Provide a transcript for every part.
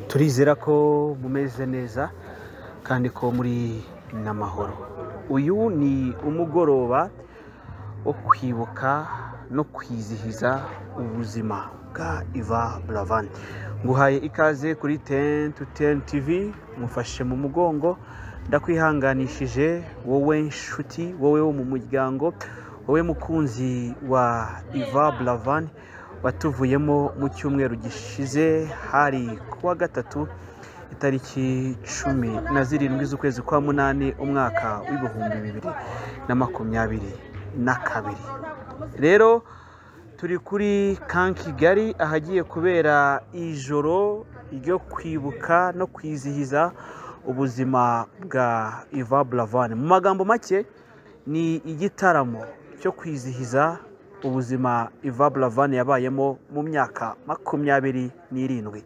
turizera ko mumeze neza kandi ko muri n'amahoro uyu ni umugoroba wo kwibuka no kwizihiza ubuzima bwa iva buravan nguhaye ikaze kuri ten to ten tv mufashe mu mugongo ndakwihanganishije wowe nshuti wowe wo mu muryango wowe mukunzi wa iva buravan watuvuyemo mu cyumweru gishize hari kuwa gatatu itariki cumi na zirindwi z'ukwezi kwa munani umwaka w'ibihumbi bibiri na makumyabiri na kabiri rero turi kuri kan kigali ahagiye kubera ijoro ryo kwibuka no kwizihiza ubuzima bwa iva buravan mu magambo make ni igitaramo cyo kwizihiza ubuzima iva buravan yabayemo mu myaka makumyabiri n'irindwi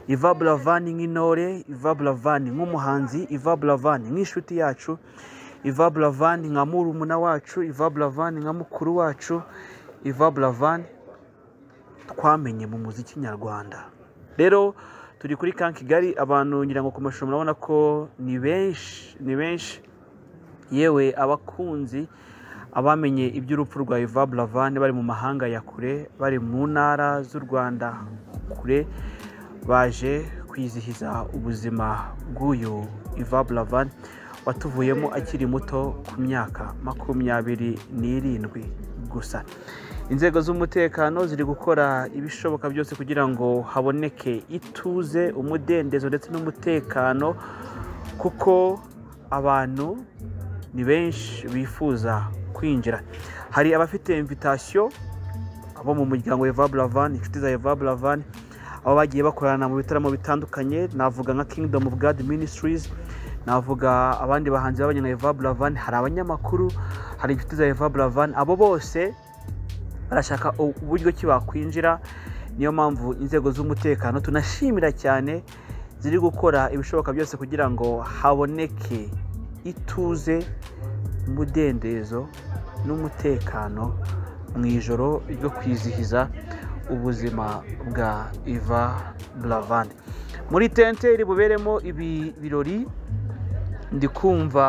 iva buravan nk'intore iva buravan nk'umuhanzi iva buravan nk'inshuti yacu iva buravan nka murumuna wacu iva buravan nka mukuru wacu iva buravan twamenye mu muziki nyarwanda rero turi kuri kan kigali abantu ngira ngo ku mashusho murabona ko ni benshi ni benshi yewe abakunzi abamenye iby'urupfu rwa iva buravan bari mu mahanga ya kure bari mu ntara z'u rwanda kure baje kwizihiza ubuzima bw'uyu iva buravan watuvuyemo akiri muto ku myaka makumyabiri n'irindwi gusa inzego z'umutekano ziri gukora ibishoboka byose kugira ngo haboneke ituze umudendezo ndetse n'umutekano kuko abantu ni benshi bifuza kwinjira hari abafite imvitasiyo abo mu muryango eva buravan inshuti za eva buravan aho bagiye bakorana mu bitaramo bitandukanye navuga nka kingdom of god ministries navuga abandi bahanzi babanye na eva buravan hari abanyamakuru hari inshuti za eva buravan abo bose barashaka uburyo ki bakwinjira niyo mpamvu inzego z'umutekano tunashimira cyane ziri gukora ibishoboka byose kugira ngo haboneke ituze umudendezo n'umutekano mu ijoro ryo kwizihiza ubuzima bwa iva buravan muri tente iri buberemo ibi birori ndi kumva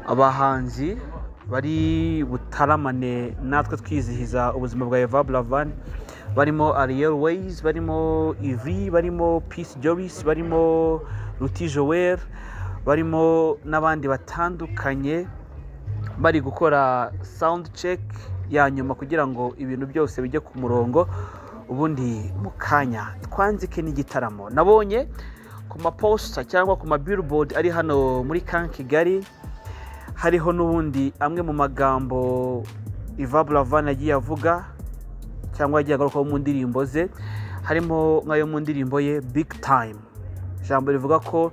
abahanzi bari butaramane natwe twizihiza ubuzima bwa iva buravan barimo ariyel weyizi barimo ivi barimo pisi jorisi barimo ruti joel barimo n'abandi batandukanye bari gukora sawundi ceki ya nyuma kugira ngo ibintu byose bijye ku murongo ubundi mu kanya twanzike n'igitaramo nabonye ku maposita cyangwa ku mabiribodi ari hano muri kan kigali hariho n'ubundi amwe mu magambo iva buravan agiye avuga cyangwa yagiye agarukaho mu ndirimbo ze harimo nk'ayo mu ndirimbo ye bigi tayimu ijambo rivuga ko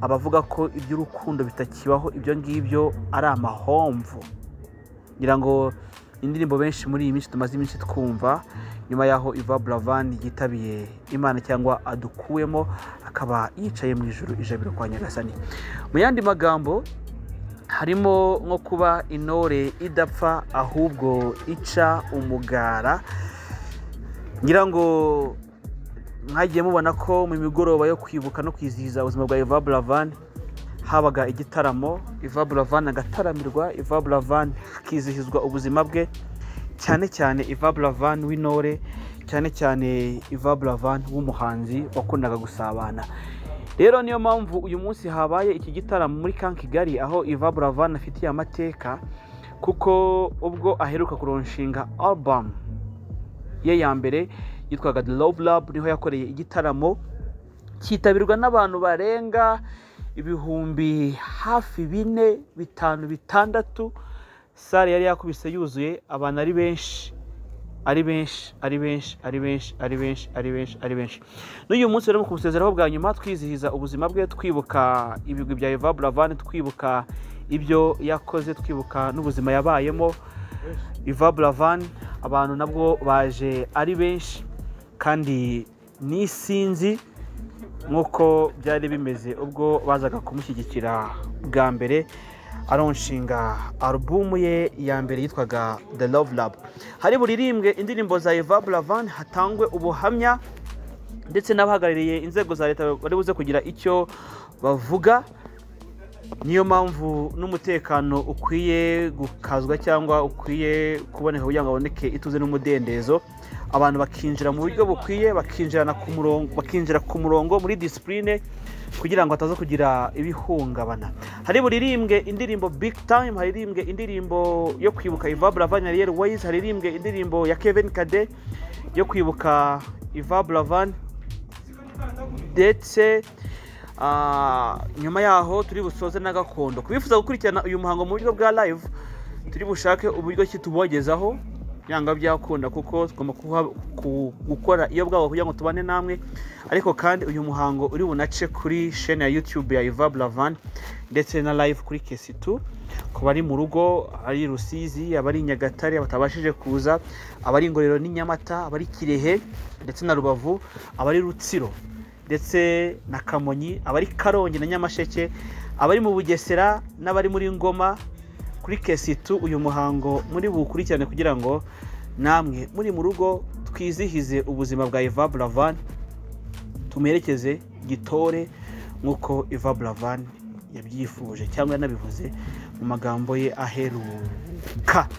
abavuga ko iby'urukundo bitakibaho ibyo ngibyo ari amahomvu ngira ngo indirimbo benshi muri iyi minsi tumaze iminsi twumva nyuma y'aho iva buravan yitabiye imana cyangwa adukuwemo akaba yicaye mu ijoro ijabiro kwa nyagasani mu yandi magambo harimo nko kuba intore idapfa ahubwo ica umugara ngira ngo mwagiye mubona ko mu migoroba yo kwibuka no kwizihiza ubuzima bwa iva buravan habaga igitaramo iva buravan agataramirwa iva buravan hakizihizwa ubuzima bwe cyane cyane iva buravan w'intore cyane cyane iva buravan w'umuhanzi wakundaga gusabana rero niyo mpamvu uyu munsi habaye iki gitaramo muri kan kigali aho iva buravan afitiye amateka kuko ubwo aheruka kuronshinga album ye ya mbere yitwaga the love lab niho yakoreye igitaramo cyitabirwa n'abantu barenga ibihumbi hafi bine bitanu bitandatu sare yari yakubise yuzuye abantu ari benshi ari benshi ari benshi ari benshi ari benshi ari benshi ari benshi n'uyu munsi rero kumusezeraho bwa nyuma twizihiza ubuzima bwe twibuka ibigwi bya eva buravan twibuka ibyo yakoze twibuka n'ubuzima yabayemo eva buravan abantu nabwo baje ari benshi kandi n'isinzi nk'uko byari bimeze ubwo bazaga kumushyigikira bwa mbere aronshinga alubumu ye ya mbere yitwaga the love lab hari buririmbwe indirimbo za eva buravan hatangwe ubuhamya ndetse n'abahagarariye inzego za leta bari buze kugira icyo bavuga niyo mpamvu n'umutekano ukwiye gukazwa cyangwa ukwiye kuboneka kugira ngo haboneke ituze n'umudendezo abantu bakinjira mu buryo bukwiye bakinjirana ku murongo bakinjira ku murongo muri disipurine kugira ngo hataza kugira ibihungabana hari buririmbwe indirimbo big time haririmbwe indirimbo yo kwibuka Iva Buravan ya Ariel Ways haririmbwe indirimbo ya Kevin Kade yo kwibuka Iva Buravan ndetse Ah, nyuma yaho turi busoze na gakondo kubifuza gukurikirana uyu muhango mu buryo bwa live turi bushake uburyo ki tubogezaho yanga byakunda kuko tugomba kuha- ku- gukora iyo bwabo kugira ngo tubane namwe ariko kandi uyu muhango uri bunace kuri shene ya youtube ya Iva Blavan ndetse na live kuri kesitu ku bari mu rugo ari Rusizi abari i Nyagatare batabashije kuza abari Ngororero n'Inyamata abari Kirehe ndetse na Rubavu abari Rutsiro ndetse na kamonyi abari karongi na nyamasheke abari mu bugesera n'abari muri ngoma kuri kesitu uyu muhango muri buwukurikirane kugira ngo namwe muri mu rugo twizihize ubuzima bwa Iva Buravan tumuherekeze gitore nk'uko Iva Buravan yabyifuje cyangwa yanabivuze mu magambo ye aheruka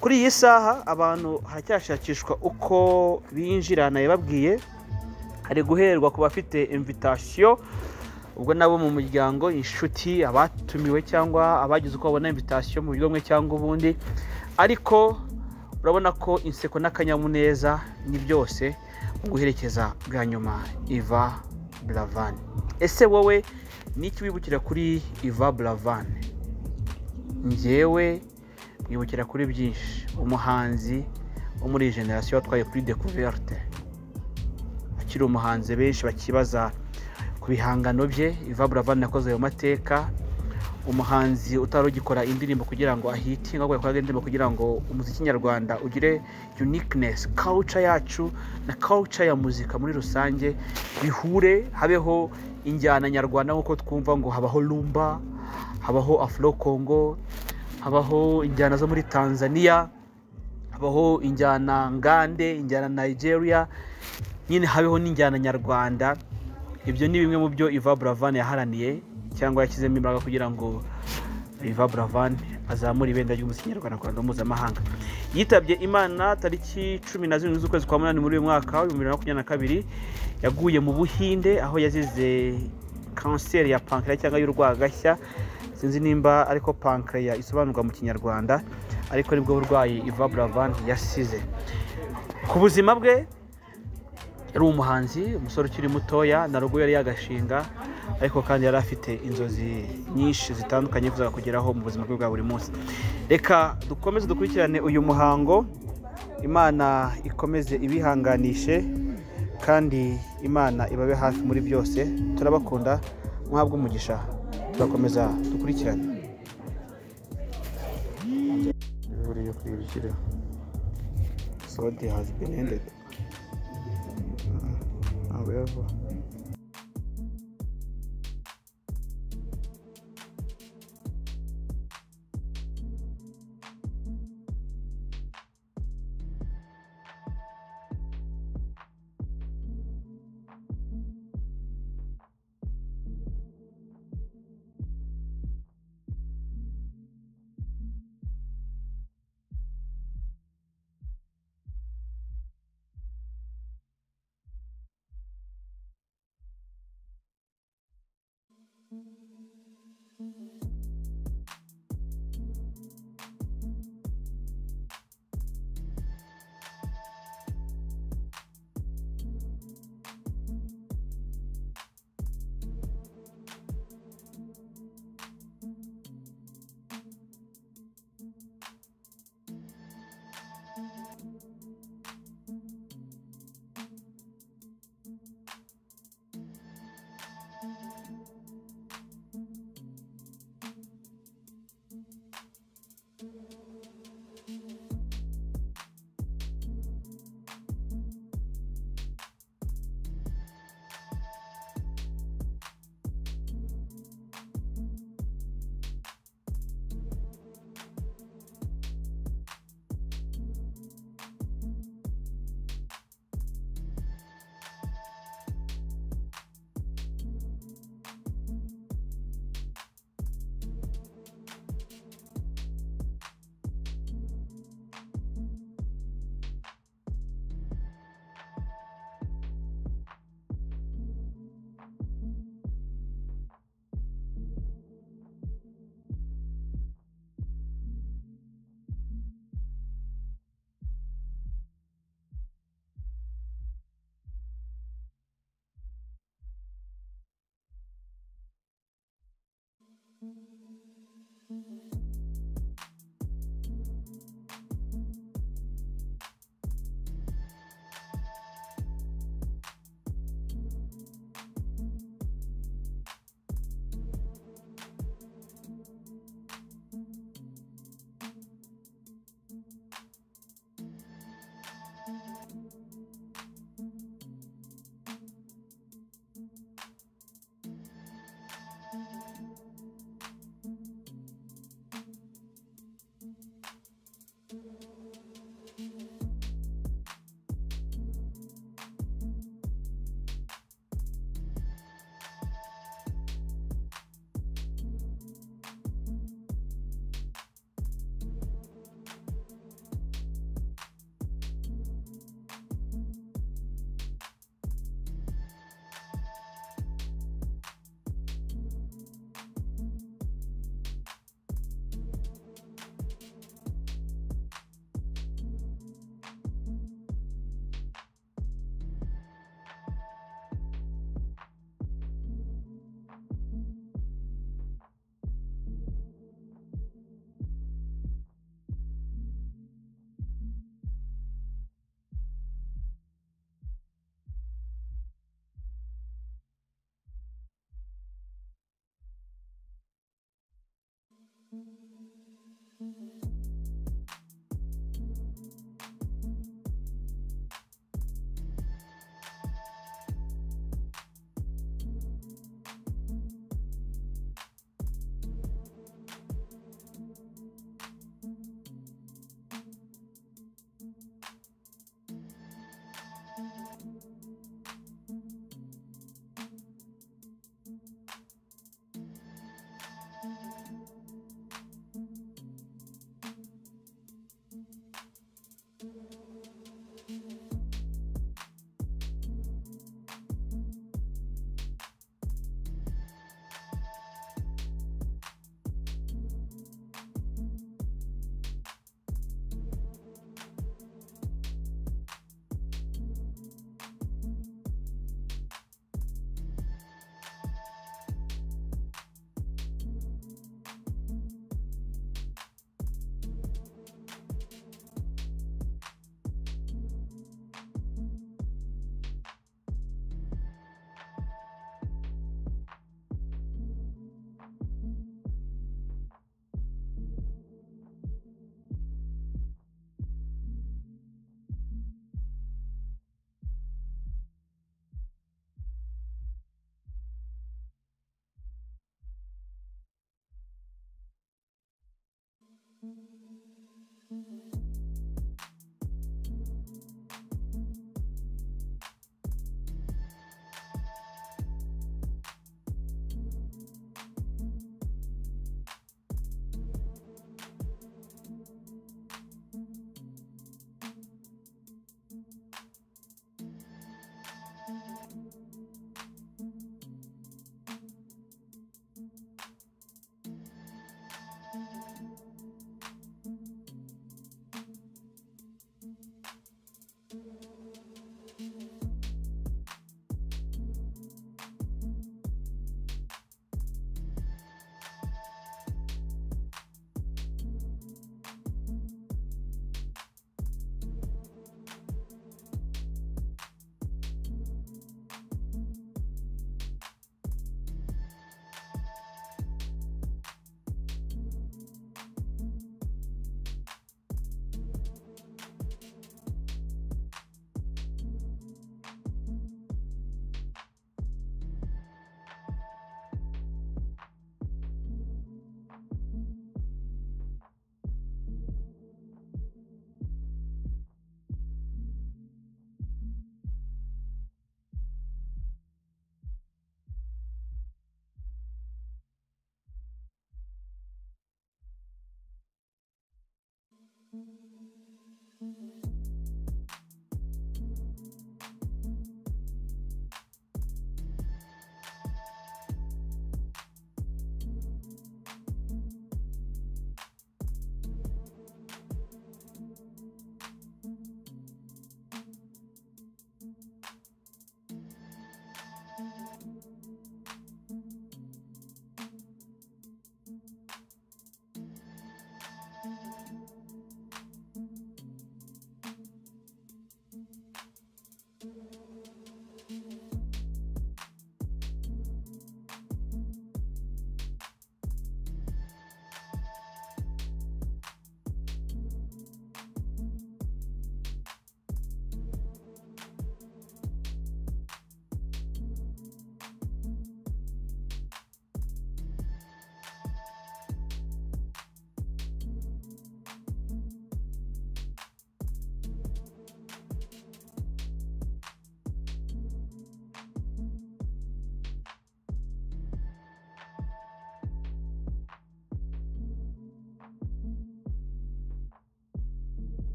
kuri iyi saha abantu haracyashakishwa uko binjira nayababwiye hari guherwa ku bafite invitasiyo ubwo nabo mu muryango inshuti abatumiwe cyangwa abagize uko babona invitasiyo mu buryo bumwe cyangwa ubundi ariko urabona ko inseko n'akanyamuneza ni byose mu guherekeza bwa nyuma iva buravan ese wowe ni iki wibukira kuri iva buravan njyewe mwibukira kuri byinshi umuhanzi wo muri iyi generasiyo watwaye kuri dekuverte akiri umuhanzi benshi bakibaza ku bihangano bye Iva Buravan yakoze ayo mateka umuhanzi utari ugikora indirimbo kugira ngo ahite ahubwo yakoraga indirimbo kugira ngo umuziki nyarwanda ugire uniqueness culture yacu na culture ya muzika muri rusange bihure habeho injyana nyarwanda nk'uko twumva ngo habaho rumba habaho afro congo habaho injyana zo muri tanzania habaho injyana ngande injyana nigeria nyine habeho n'injyana nyarwanda ibyo ni bimwe mu byo iva buravan yaharaniye cyangwa yashyizemo imbaraga kugira ngo iva buravan azamure ibendera ry'umuziki nyarwanda ku rwego mpuzamahanga yitabye imana tariki cumi na zirindwi z'ukwezi kwa munani muri uyu mwaka w'ibihumbi bibiri na makumyabiri na kabiri yaguye mu buhinde aho yazize kanseri ya pankera cyangwa y'urwagashya sinzi nimba ariko pankreya isobanurwa mu kinyarwanda ariko nibwo burwayi Iva Buravan yasize ku buzima bwe yari umuhanzi umusore ukiri mutoya na rugo yari yagashinga ariko kandi yari afite inzozi nyinshi zitandukanye yifuzaga kugeraho mu buzima bwe bwa buri munsi reka dukomeze dukurikirane uyu muhango imana ikomeze ibihanganishe kandi imana ibabe hafi muri byose turabakunda muhabwe umugisha turakomeza dukurikirane buriya kwibukira sodi hazi benendedi ntabwo yava